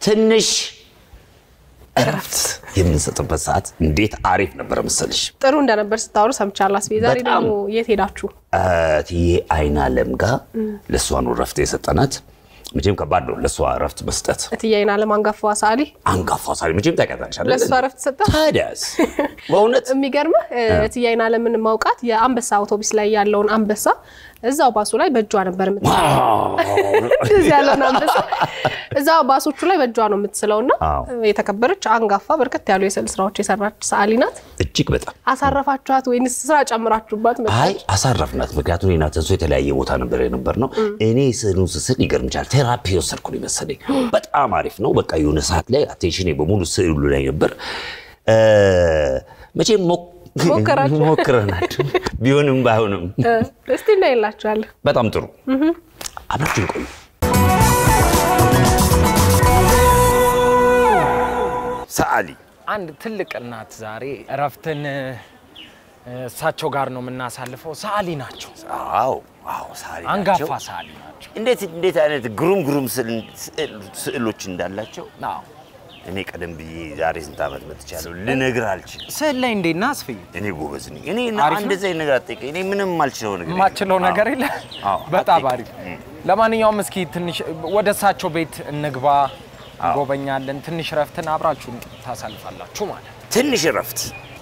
ትንሽ እረፍት የምንሰጥበት ሰዓት እንዴት አሪፍ ነበረ መሰልሽ። ጥሩ እንደነበር ስታወሩ ሰምቻለሁ። አስቤ ዛሬ በጣም። ደግሞ የት ሄዳችሁ? እትዬ አይን አለም ጋር ለእሷ ነው እረፍት የሰጠናት። መቼም ከባድ ነው ለእሷ እረፍት መስጠት። እትዬ አይን አለም አንጋፋዋ ሰዓሊ አንጋፋ ሳሪ መቼም ታውቂያታለሽ አይደል? ለእሷ እረፍት ሰጠ። ታዲያስ በእውነት የሚገርምህ እትዬ አይን አለምን ማውቃት የአንበሳ አውቶቡስ ላይ ያለውን አንበሳ እዛው ባሱ ላይ በእጇ ነበር የምት እንደዚህ ያለውን አንበሳ እዛው ባሶቹ ላይ በእጇ ነው የምትስለው እና አዎ። የተከበረች አንጋፋ በርከት ያሉ የስዕል ስራዎች የሰራች ሰዓሊ ናት። እጅግ በጣም አሳረፋችኋት ወይንስ ስራ ጨምራችሁባት? መጣች? አይ አሳረፍናት። ምክንያቱም እኔና ተንሶ የተለያየ ቦታ ነበር የነበር ነው። እኔ ስዕሉን ስስል ይገርምቻል ቴራፒ የወሰድኩ ነው የመሰለኝ። በጣም አሪፍ ነው። በቃ የሆነ ሰዓት ላይ አቴንሽኔ በሙሉ ስዕሉ ላይ ነበር። እ፣ መቼም ሞክ- ሞከራችሁ? ሞክረናል ቢሆንም ባይሆንም እ፣ እስቲ እናይላችኋለን። በጣም ጥሩ አብራችን ቆዩ። ሰዓሊ አንድ ትልቅ እናት ዛሬ እረፍትን እ፣ እሳቸው ጋር ነው የምናሳልፈው። ሰዓሊ ናቸው፣ አዎ አዎ ሰዓሊ አንጋፋ ናቸው። ሰዓሊ ናቸው። እንዴት እንዴት አይነት ግሩም ግሩም ስዕል- ስዕል- ስዕሎች እንዳላቸው አዎ። እኔ ቀደም ብዬ ዛሬ ስንት ዓመት መጥቻለሁ ልነግርህ አልችልም። ስዕል ላይ እንዴት ነህ አስፍዬ? እኔ ጎበዝ ነኝ። እኔ አሪፍ ነው? እንደዚህ አይነት ነገር አትጠይቀኝ። እኔ ምንም የማልችለው ነገር የለም። የማችለው ነገር አዎ። የለ። አዎ፣ በጣም አትጠይቀኝ። አሪፍ። ለማንኛውም እስኪ ትንሽ ወደ እሳቸው ቤት እንግባ፣ እንጎበኛለን። ትንሽ እረፍትን አብራችሁን ታሳልፋላችሁ ማለት ነው። ትንሽ እረፍት።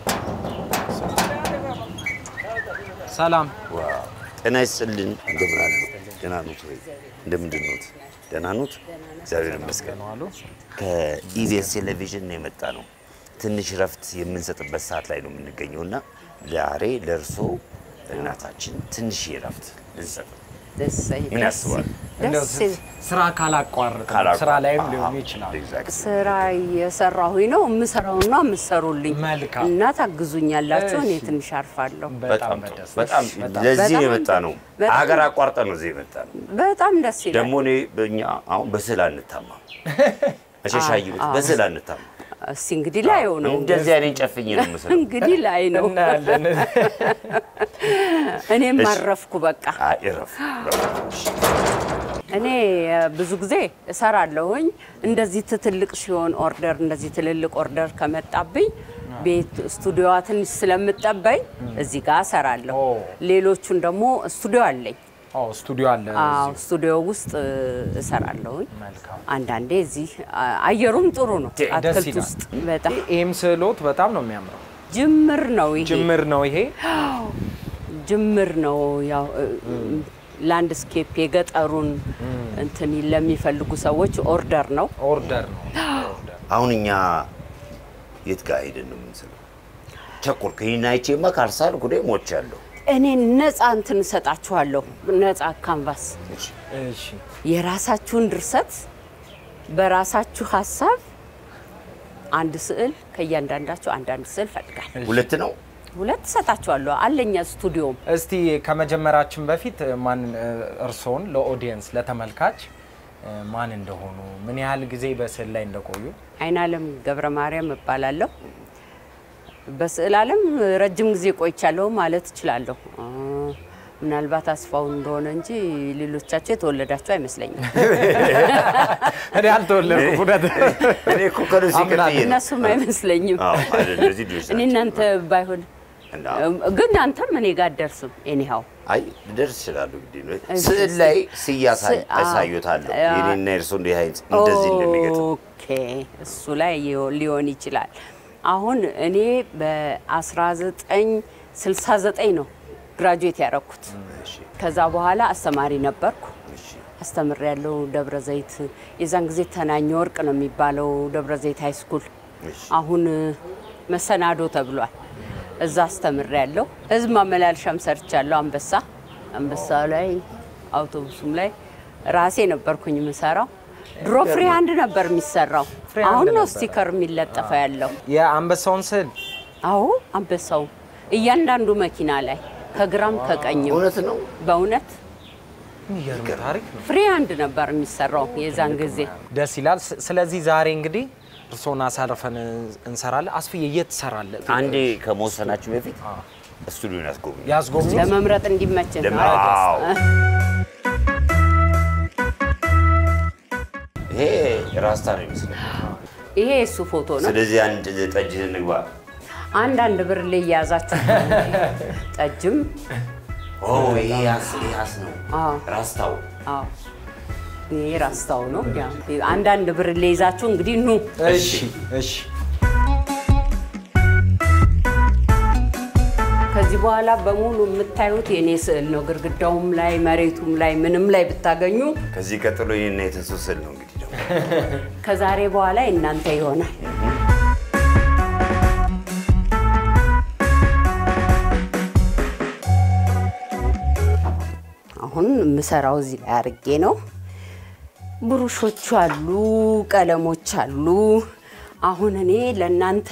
ሰላም ዋው፣ ጤና ይስጥልን። እንደምን አሉ? ደህና ኖት ወይ? እንደምንድን ኖት? ደህና ኖት? እግዚአብሔር ይመስገን። ነው አሉ። ከኢቢኤስ ቴሌቪዥን ነው የመጣ ነው። ትንሽ እረፍት የምንሰጥበት ሰዓት ላይ ነው የምንገኘው እና ዛሬ ለእርሶ እናታችን ትንሽ እረፍት ልንሰጥ ነው። ደሰይ ምን ያስባል? እንደው ደስ ስ- ስራ ካላቋርጥ ስራ ላይም ሊሆን ይችላል። Exactly. ስራ እየሰራሁኝ ነው የምሰራውን ነው የምሰሩልኝ መልካም። እና ታግዙኛላችሁ። እኔ እሺ። ትንሽ አርፋለሁ። በጣም በጣም ጥሩ። በደስታ በጣም በጣም ለዚህ በጣም የመጣ ነው። በጣም- ሀገር አቋርጠ ነው እዚህ የመጣ ነው። በጣም ደስ ይላል። ደግሞ እኔ በእኛ አሁን በስዕል አንታማ መሸሻይ በስዕል አንታማ እስቲ እንግዲህ ላየው ነው እንደዚህ አይነት ጨፍኝ ነው የምስለው። እንግዲህ ላይ ነው። እናያለን። እኔም እሺ። አረፍኩ በቃ። አይ እረፍ። እኔ እ፣ ብዙ ጊዜ እሰራለሁኝ እንደዚህ ትልቅ ሲሆን ኦርደር እንደዚህ ትልልቅ ኦርደር ከመጣብኝ ቤት ስቱዲዮዋ ትንሽ ስለምጠበኝ እዚህ ጋር እሰራለሁ። ኦ። ሌሎቹን ደግሞ ስቱዲዮ አለኝ። አዎ ስቱዲዮ አለ። አዎ እዚሁ። ስቱዲዮ ውስጥ እ፣ እሰራለሁኝ። መልካም አንዳንዴ እዚህ አ- አየሩም ጥሩ ነው። ደስ አትክልት ይላል። ውስጥ በጣም ይህም ስዕሎት በጣም ነው የሚያምረው። ጅምር ነው ይሄ ጅምር ነው ይሄ። ጅምር ነው። ያው ላንድስኬፕ የገጠሩን እንትን ለሚፈልጉ ሰዎች ኦርደር ነው። ኦርደር ነው ኦርደር። አሁን እኛ የት ጋር ሄደን ነው የምንስለው? ቸኮልክ። ይህን አይቼማ ካልሳልኩ እኔ ሞቻለሁ። እኔ ነፃ እንትን እሰጣችኋለሁ። ነፃ ካንቫስ እሺ የራሳችሁን ድርሰት በራሳችሁ ሀሳብ አንድ ስዕል ከእያንዳንዳችሁ አንዳንድ ስዕል ፈልጋል። ሁለት ነው ሁለት እሰጣችኋለሁ። አለኛ ስቱዲዮም እስቲ ከመጀመራችን በፊት ማን እርስዎን ለኦዲየንስ ለተመልካች ማን እንደሆኑ ምን ያህል ጊዜ በስዕል ላይ እንደቆዩ አይናለም ገብረ ማርያም እባላለሁ። በስዕል ዓለም ረጅም ጊዜ ቆይቻለሁ ማለት እችላለሁ። አ፣ ምናልባት አስፋው እንደሆነ እንጂ ሌሎቻቸው የተወለዳቸው አይመስለኝም። እኔ አልተወለድኩም። እውነት እኔ እኮ ከሉሲ አምናለሁ። ቀጥዬ ነው። እነሱም አይመስለኝም። አዎ፣ አይደል፣ እዚህ ልጆች እኔ ናቸው። እናንተ ባይሆን እና ግን አንተም እኔ ጋር አትደርስም። ኤኒሃው አይ ልደርስ ይችላሉ። እንግዲህ ነው እሺ፣ ስዕል ላይ ስያሳይ ስ- አዎ። አሳዩታለሁ። አዎ። የኔና የእርሶ እንዲህ አይነት እንደዚህ እንደሚገጥም ኦኬ፣ እሱ ላይ ሊሆ- ሊሆን ይችላል። አሁን እኔ በ1969 ነው ግራጁዌት ያደረኩት። ከዛ በኋላ አስተማሪ ነበርኩ። አስተምር ያለው ደብረ ዘይት የዛን ጊዜ ተናኘ ወርቅ ነው የሚባለው ደብረ ዘይት ሃይ ስኩል አሁን መሰናዶ ተብሏል። እዛ አስተምር ያለው ህዝብ ማመላለሻም ሰርቻለሁ። አንበሳ አንበሳ ላይ አውቶቡሱም ላይ ራሴ ነበርኩኝ የምሰራው። ድሮ ፍሪ ሃንድ ነበር የሚሰራው። ፍሪ ሃንድ አሁን ነው ነበር። ስቲከር የሚለጠፈው ያለው። የአንበሳውን ስዕል አዎ አንበሳው እያንዳንዱ መኪና ላይ ከግራም ከቀኝም እውነት ነው። በእውነት የሚገርም ታሪክ ነው። ፍሪ ሃንድ ነበር የሚሰራው የዛን ጊዜ። ደስ ይላል። ስ- ስለዚህ ዛሬ እንግዲህ እርስዎን አሳርፈን እንሰራለን። አስፍዬ የት ትሰራለህ? አንዴ ከመወሰናችሁ በፊት ስቱዲዮን ያስጎብኝ። ያስጎብኙ። ለመምረጥ እንዲመችን ለምን? አዎ። ይሄ ራስታ ነው ይመስላል። ይሄ የእሱ ፎቶ ነው። ስለዚህ አንድ ጠጅ እንግባ። አንዳንድ ብር ላይ እያያዛችሁ ጠጅም ኦ ይሄ ያስ ይሄ ያስ ነው አዎ። ራስታው አዎ ይሄ ራስታው ነው። ያው አንዳንድ ብር ላይ ይዛችሁ እንግዲህ ኑ እሺ እሺ ከዚህ በኋላ በሙሉ የምታዩት የኔ ስዕል ነው። ግድግዳውም ላይ መሬቱም ላይ ምንም ላይ ብታገኙ ከዚህ ቀጥሎ ይሄን የተሱ ስል ነው እንግዲህ ደግሞ ከዛሬ በኋላ የእናንተ ይሆናል። አሁን የምሰራው እዚህ ላይ አድርጌ ነው። ብሩሾቹ አሉ፣ ቀለሞች አሉ። አሁን እኔ ለእናንተ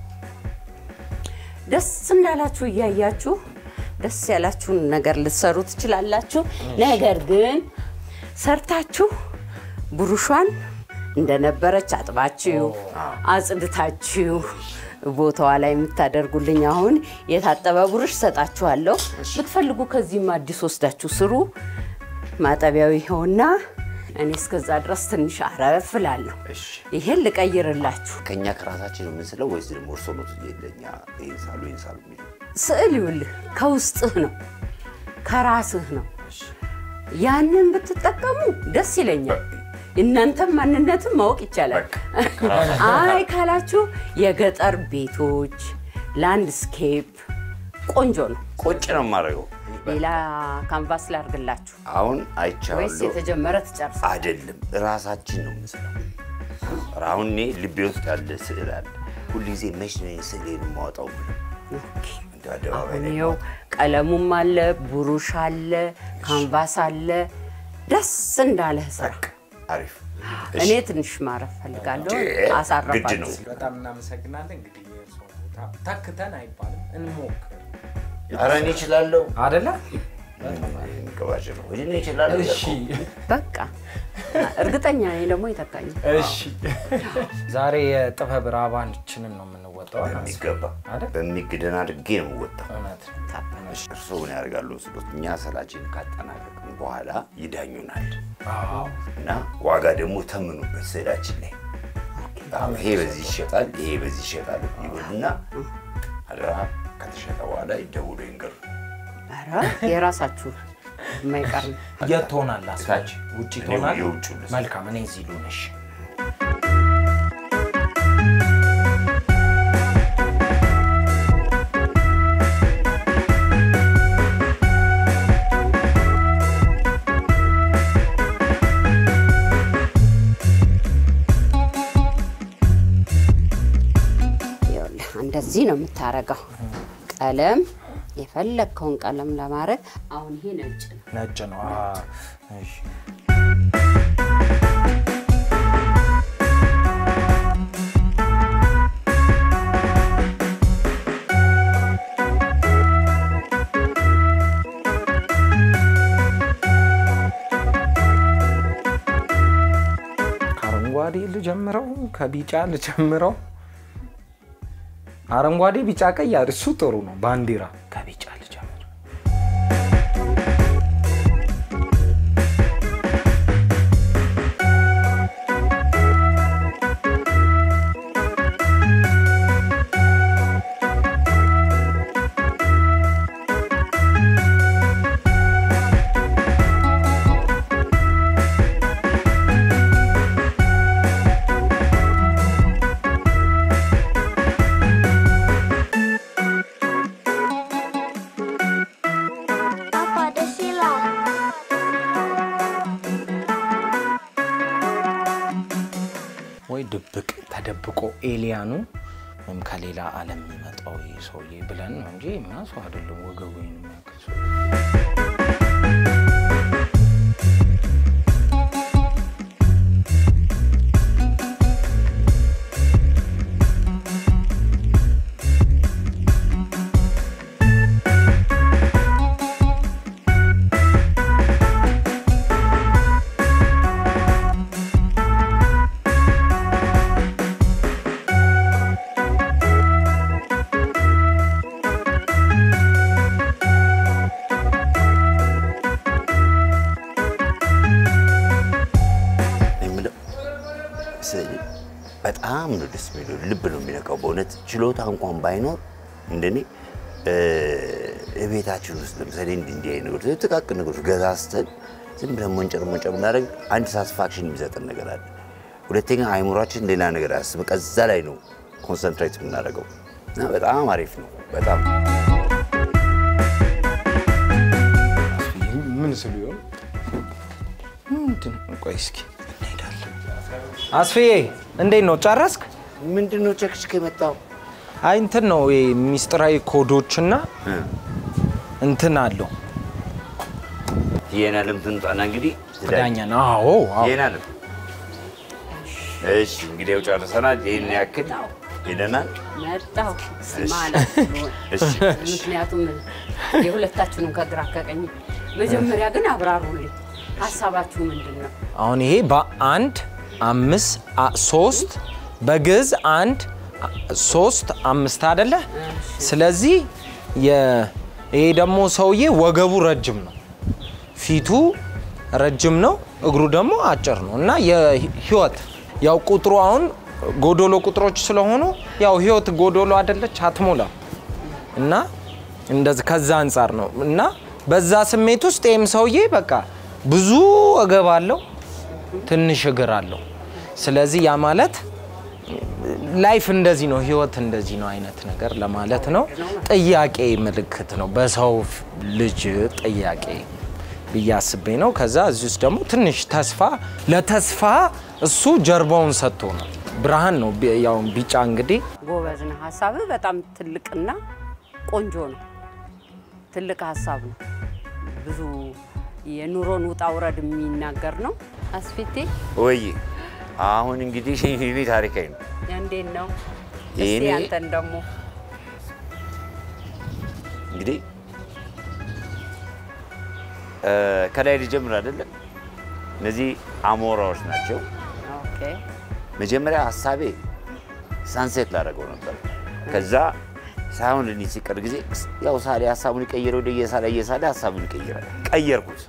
ደስ እንዳላችሁ እያያችሁ ደስ ያላችሁን ነገር ልትሰሩ ትችላላችሁ። ነገር ግን ሰርታችሁ ብሩሿን እንደነበረች አጥባችሁ አጽድታችሁ ቦታዋ ላይ የምታደርጉልኝ አሁን የታጠበ ብሩሽ ሰጣችኋለሁ። ብትፈልጉ ከዚህም አዲስ ወስዳችሁ ስሩ። ማጠቢያው ይኸውና። እኔ እስከዛ ድረስ ትንሽ አረፍ እላለሁ። እሺ ይሄን ልቀይርላችሁ። ከኛ ከራሳችን ነው የምንስለው ወይስ ደግሞ እርሶ ነው ለኛ ይሄን ሳሉ ይሄን ሳሉ የሚለው? ስዕል ይውልህ ከውስጥህ ነው ከራስህ ነው። ያንን ብትጠቀሙ ደስ ይለኛል። እናንተም ማንነትም ማወቅ ይቻላል። አይ ካላችሁ የገጠር ቤቶች ላንድስኬፕ ቆንጆ ነው። ቁጭ ነው የማደርገው። ሌላ ካንቫስ ላርግላችሁ አሁን ወይስ አይቻለሁ የተጀመረ ትጨርሳ? አይደለም ራሳችን ነው የምንስለው። አሁን እኔ ልቤ ውስጥ ያለ ስዕል አለ። ሁልጊዜ መች ነው ይሄን ስዕሌን የማወጣው ብለው እንደ አደባባይ አሁን ላይ ይኸው ቀለሙም አለ፣ ብሩሽ አለ፣ ካንቫስ አለ። ደስ እንዳለህ ስራ። አሪፍ እኔ ትንሽ ማረፍ ፈልጋለሁ። ግድ ነው። አሳረፋችሁ። በጣም እናመሰግናለን። እንግዲህ የእርስዎ ቦታ ተክተን አይባልም እንሞክር ኧረ እኔ እችላለሁ። አደለ? ገባጭ ነው እኔ እችላለሁ። እሺ በቃ እርግጠኛ ነኝ ደግሞ ይተካኝ። እሺ። ዛሬ የጥበብ ራባንችንን ነው የምንወጣው። በሚገባ አይደል? በሚግደን አድርጌ ነው የምወጣው። እውነት እርስዎ ምን ያደርጋሉ ስሎት እኛ ሰላችን ካጠናቀቅን በኋላ ይዳኙናል አዎ። እና ዋጋ ደግሞ ተምኑበት ስዕላችን ላይ አዎ፣ ይሄ በዚህ ይሸጣል፣ ይሄ በዚህ ይሸጣል ይሉና አደራ ከተሸጠ በኋላ ይደውሉ ይንገሩ። ኧረ የራሳችሁ የማይቀር ነው። የት ትሆናለህ? አስፋች ታች። ውጭ እኔ ትሆናለህ? የውጭው ልስጥ። መልካም፣ እኔ እዚህ ልሁንሽ። ይኸውልህ እንደዚህ ነው የምታረገው። ቀለም የፈለግከውን ቀለም ለማድረግ አሁን ይሄ ነጭ ነው። ነጭ ነው። አዎ። እሺ። ከአረንጓዴ ልጀምረው፣ ከቢጫ ልጀምረው። አረንጓዴ፣ ቢጫ፣ ቀይ እሱ ጥሩ ነው። ባንዲራ ከቢጫ ልጀምር። Apa ada sila? ወይ ድብቅ ተደብቆ ኤሊያኑ ወይም ከሌላ ዓለም የሚመጣው ይህ ሰውዬ ብለን ነው እንጂ እኛ ሰው አይደለም። ወገቡ የሚያክል ሰው Apa በጣም ነው ደስ የሚለው። ልብ ነው የሚነካው። በእውነት ችሎታ እንኳን ባይኖር እንደኔ እ፣ ቤታችን ውስጥ ለምሳሌ እንዲህ እንዲህ አይነት ነገሮች ጥቃቅን ነገሮች ገዛዝተን ዝም ብለን ሞንጨር ሞንጨር ብናደርግ አንድ ሳትስፋክሽን የሚሰጠን ነገር አለ። ሁለተኛ አይምሯችን ሌላ ነገር አያስብም። ከዛ ላይ ነው ኮንሰንትሬት የምናደርገው እና በጣም አሪፍ ነው። በጣም ምን ስሉ ይሆን? ምንድን ነው? ቆይ እስኪ እንሄዳለን። አስፍዬ እንዴት ነው ጨረስክ? ምንድን ነው ቸክችክ የመጣው? አይ እንትን ነው ይሄ ሚስጥራዊ ኮዶችና እንትን አለው ይሄን አለም ትንጣና እንግዲህ ዳኛ ነው። አዎ አዎ። ይሄን አለም እሺ፣ እንግዲህ ያው ጨርሰናል። ይሄን ያክል ሄደናል። መጣሁ ማለት ነው። እሺ ምክንያቱም የሁለታችሁንም ከግራ ከቀኝ መጀመሪያ ግን አብራሩልኝ። ሀሳባችሁ ምንድን ነው? አሁን ይሄ በአንድ አምስት አ- ሶስት በግዕዝ አንድ አ- ሶስት አምስት አይደለ? ስለዚህ የ- ይሄ ደግሞ ሰውዬ ወገቡ ረጅም ነው፣ ፊቱ ረጅም ነው፣ እግሩ ደግሞ አጭር ነው እና የህይወት ያው ቁጥሩ አሁን ጎዶሎ ቁጥሮች ስለሆኑ ያው ህይወት ጎዶሎ አይደለች አትሞላም እና እንደዚህ ከዛ አንጻር ነው እና በዛ ስሜት ውስጥ ይህም ሰውዬ በቃ ብዙ ወገብ አለው፣ ትንሽ እግር አለው። ስለዚህ ያ ማለት ላይፍ እንደዚህ ነው፣ ህይወት እንደዚህ ነው አይነት ነገር ለማለት ነው። ጥያቄ ምልክት ነው፣ በሰው ልጅ ጥያቄ ብዬ አስቤ ነው። ከዛ እዚህ ውስጥ ደግሞ ትንሽ ተስፋ ለተስፋ እሱ ጀርባውን ሰጥቶ ነው። ብርሃን ነው ቢ- ያው ቢጫ እንግዲህ ጎበዝ ነህ። ሀሳብህ በጣም ትልቅና ቆንጆ ነው። ትልቅ ሀሳብ ነው። ብዙ የኑሮን ውጣ ውረድ የሚናገር ነው። አስፊቴ ወይ አሁን እንግዲህ እኔ ታሪካዊ ነው። እንዴት ነው? የኔ- እስቲ አንተን ደግሞ እንግዲህ እ፣ ከላይ ልጀምር አይደለም። እነዚህ አሞራዎች ናቸው። ኦኬ መጀመሪያ ሀሳቤ ሳንሴት ላደረገው ነበር። ከዛ ሳይሆን ልኝ ሲቀር ጊዜ ያው ሳሌ ሀሳቡን ይቀይረ ወደ እየሳለ እየሳለ ሀሳቡን ይቀይራል። ቀየርኩት።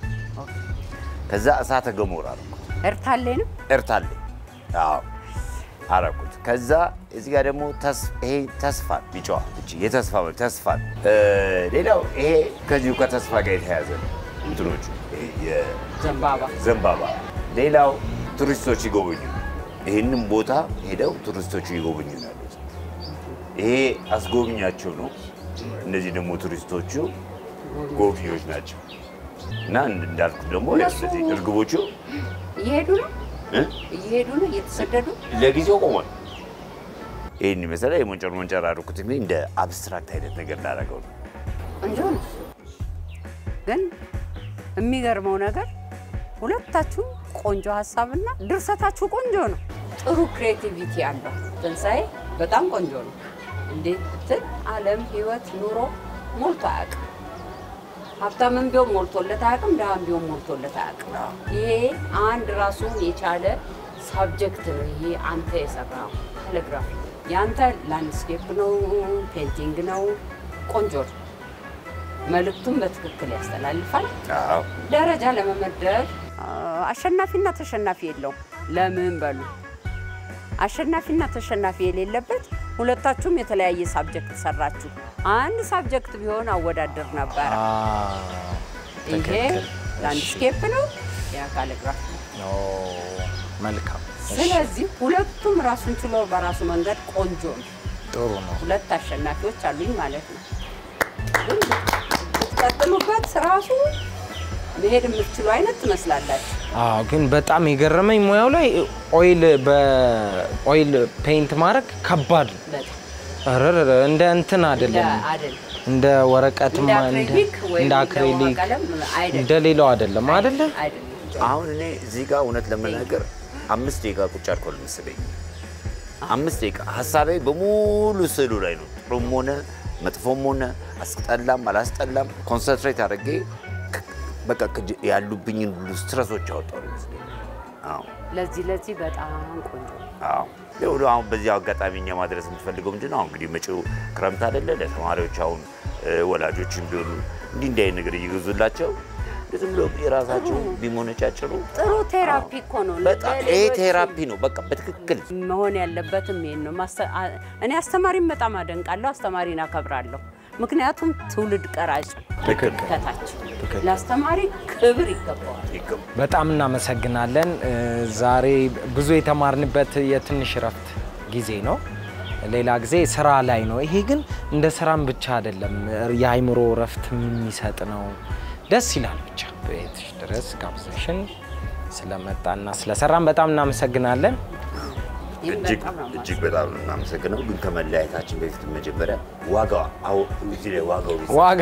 ከዛ እሳተ ገሞራ አደረኩት። ኤርታሌ ነው። ኤርታሌ አዎ አረኩት። ከዛ እዚህ ጋር ደግሞ ተስ- ይሄ ተስፋ ቢጫዋ እቺ የተስፋ መልክ ተስፋ እ፣ ሌላው ይሄ ከዚሁ ከተስፋ ጋር የተያያዘ ነው። እንትኖቹ ይሄ የ- ዘንባባ ዘንባባ። ሌላው ቱሪስቶች ይጎበኙ ይህንም ቦታ ሄደው ቱሪስቶቹ ይጎበኙ ነው ያሉት። ይሄ አስጎብኛቸው ነው። እነዚህ ደግሞ ቱሪስቶቹ ጎብኚዎች ናቸው። እና እንዳልኩት ደግሞ እነሱ- እነዚህ እርግቦቹ እየሄዱ ነው እ? እየሄዱ ነው እየተሰደዱ ለጊዜው ቆሟል። ይህን መሰለ የሞንጨር ሞንጨር አድርኩት እንግዲህ እንደ አብስትራክት አይነት ነገር ላደረገው ነው። ቆንጆ ነው። ግን የሚገርመው ነገር ሁለታችሁም ቆንጆ ሀሳብና ድርሰታችሁ ቆንጆ ነው። ጥሩ ክሬቲቪቲ አለው። ትንሣኤ በጣም ቆንጆ ነው። እንዴት ብትል ዓለም፣ ህይወት፣ ኑሮ ሞልቶ አያውቅም። ሀብታምም ቢሆን ሞልቶለት አያውቅም። ድሃም ቢሆን ሞልቶለት አያውቅም። ይሄ አንድ ራሱን የቻለ ሳብጀክት ነው። ይሄ አንተ የሰራው ካሊግራፊ የአንተ ላንድስኬፕ ነው፣ ፔንቲንግ ነው። ቆንጆ ነው። መልእክቱን በትክክል ያስተላልፋል። አዎ ደረጃ ለመመደብ አ፣ አሸናፊና ተሸናፊ የለውም። ለምን በሉ አሸናፊና ተሸናፊ የሌለበት ሁለታችሁም የተለያየ ሳብጀክት ሰራችሁ። አንድ ሳብጀክት ቢሆን አወዳደር ነበረ። ይሄ ትክክል። ላንድስኬፕ ነው፣ ያ ካሊግራፊ ነው። ኦ፣ መልካም እሺ፣ ስለዚህ ሁለቱም ራሱን ችሎ በራሱ መንገድ ቆንጆ ነው። ጥሩ ነው። ሁለት አሸናፊዎች አሉኝ ማለት ነው። ግን ብትቀጥሉበት ራሱ መሄድ የምትችሉ አይነት ትመስላላችሁ። አዎ ግን በጣም የገረመኝ ሙያው ላይ ኦይል በኦይል ፔይንት ማድረግ ከባድ ነው። በጣም ረረረ እንደ እንትን እንደ አይደለም፣ አይደል እንደ ወረቀትማ እንደ አክሪሊክ ወይም እንደ አክሪሊክ ቀለም አይደለም እንደ ሌላው አይደለም አይደለ? አይደለም። አሁን እኔ እዚህ ጋር እውነት ለመናገር አምስት ደቂቃ ቁጭ አልኳል መሰለኝ። አምስት ደቂቃ ሀሳቤ በሙሉ ስዕሉ ላይ ነው። ጥሩም ሆነ መጥፎም ሆነ አስጠላም አላስጠላም ኮንሰንትሬት አድርጌ ክ- በቃ ከጅ- ያሉብኝን ሁሉ ስትረሶች አወጣሁ ይመስለኝ። አዎ ለዚህ ለዚህ በጣም ቆንጆ ነው። አዎ ይኸው ነው። አሁን በዚህ አጋጣሚ እኛ ማድረስ የምትፈልገው ምንድን ነው? አሁን እንግዲህ መጪው ክረምት አይደለ? ለተማሪዎች አሁን እ፣ ወላጆችም ቢሆኑ እንዲህ እንዲህ አይነት ነገር እየገዙላቸው ዝም ብሎ የራሳቸው ቢሞነጫጭሩ ጥሩ ቴራፒ እኮ ነው። በጣም ይሄ ለሌሎች ቴራፒ ነው። በቃ በትክክል መሆን ያለበትም ይሄን ነው። ማስተ- አ- እኔ አስተማሪን በጣም አደንቃለሁ፣ አስተማሪን አከብራለሁ። ምክንያቱም ትውልድ ቀራጭ ከታች ለአስተማሪ ክብር ይገባዋል። ይገባል። በጣም እናመሰግናለን። እ፣ ዛሬ ብዙ የተማርንበት የትንሽ እረፍት ጊዜ ነው። ሌላ ጊዜ ስራ ላይ ነው። ይሄ ግን እንደ ስራም ብቻ አይደለም፣ የአይምሮ እረፍት የሚሰጥ ነው። ደስ ይላል። ብቻ ቤትሽ ድረስ ጋብዘሽን ስለመጣና ስለሰራን በጣም እናመሰግናለን። ይህም እጅግ በጣም ነው እጅግ በጣም ነው የምናመሰግነው። ግን ከመለያየታችን በፊት መጀመሪያ ዋጋ አዎ፣ እዚህ ላይ ዋጋው ቢስ- ዋጋ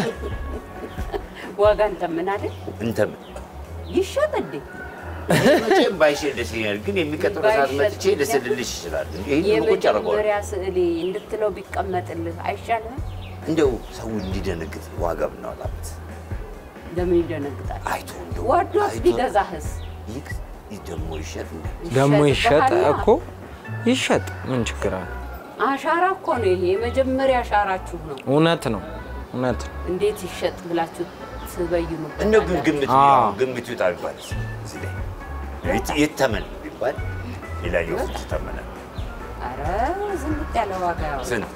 ዋጋ እንተምን አይደል እንተም ይሸጥ እንዴ? መቼም ባይሸጥ ደስ ይለኛል። ግን የሚቀጥለው ሰዓት ባይሸጥ መጥቼ ልስልልሽ ይችላል። ይህን ቁጭ አደርገዋለሁ። የመጀመሪያ ስዕሌ እንድትለው ቢቀመጥልህ አይሻልም? እንደው ሰው እንዲደነግጥ ዋጋ ብናወጣበት ለምን ይደነግጣል? አይቶ እንደው ወዶስ አይቶ- ቢገዛህስ? ይህ ይህ ደግሞ ይሸጥ እንደ ደግሞ ይሸጥ ይሸጥብሃልና። እኮ ይሸጥ፣ ምን ችግር አለ? አሻራ እኮ ነው ይሄ፣ የመጀመሪያ አሻራችሁ ነው። እውነት ነው፣ እውነት ነው። እንዴት ይሸጥ ብላችሁ ትበይኑበት እንደው ግን ግምት አዎ። ያው ግምቱ ይውጣ ቢባል እዚህ ላይ የት- የተመን ቢባል ሌላኛው ስንት ተመነ? አረ ዝንጥ ያለ ዋጋ ያወጣል። ስንት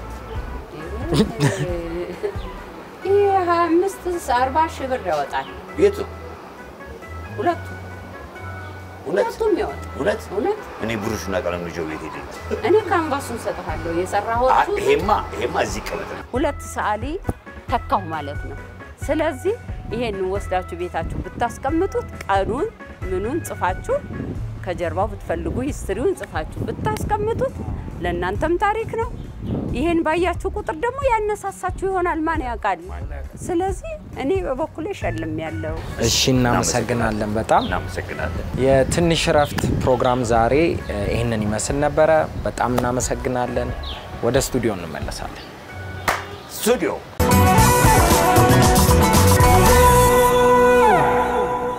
ይህ ሀያ አምስት አርባ ሺህ ብር ያወጣል። የቱ ሁለቱ እውነት ሁለቱም ያወጣል። እውነት እውነት እኔ ብሩሽና ቀለም ልጆ ቤት ሄደ እኔ ካንቫሱን ሰጥሃለሁ የሰራሁት ይሄማ ይሄማ እዚህ ቀመጥ ነው። ሁለት ሰዓሊ ተካሁ ማለት ነው። ስለዚህ ይሄን ወስዳችሁ ቤታችሁ ብታስቀምጡት ቀኑን ምኑን ጽፋችሁ ከጀርባው ብትፈልጉ ሂስትሪውን ጽፋችሁ ብታስቀምጡት ለእናንተም ታሪክ ነው። ይሄን ባያችሁ ቁጥር ደግሞ ያነሳሳችሁ ይሆናል። ማን ያውቃል? ስለዚህ እኔ በበኩሌ ሸልም ያለው እሺ፣ እናመሰግናለን በጣም እናመሰግናለን። የትንሽ እረፍት ፕሮግራም ዛሬ እ፣ ይህንን ይመስል ነበረ። በጣም እናመሰግናለን። ወደ ስቱዲዮ እንመለሳለን። ስቱዲዮ